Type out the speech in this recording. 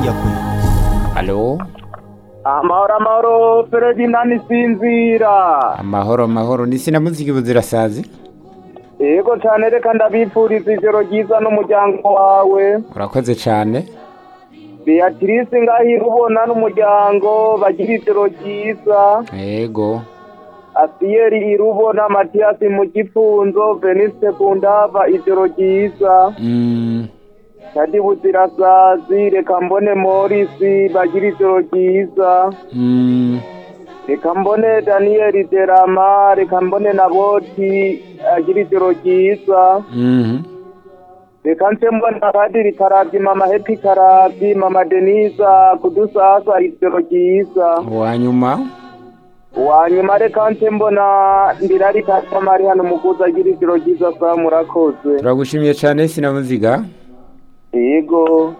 Dyakono Alo amahoro amahoro perezida ntisinzira amahoro amahoro ni sina muziki buzira sazi yego cyane reka ndabipfuriza ijoro ryiza n'umuryango wawe urakoze cyane beatrice ngahira ubona n'umuryango bagira ijoro ryiza yego asiyeri irubona matiyasi mu gifunzo veniste kundava ijoro ryiza Mm, tadi buzirasazi reka mbone morisi bagira ijoro ryiza mm, reka mbone daniyeli derama reka mbone na boti agira ijoro ryiza mhm. reka nse mbona padiri karabyi mama hepi karabyi mama denisa kudusasa ijoro ryiza uwa nyuma wanyuma reka nse mbona ndirari katamari hano mukuza agira ijoro ryiza sa murakoze turagushimiye cyane sina muziga yego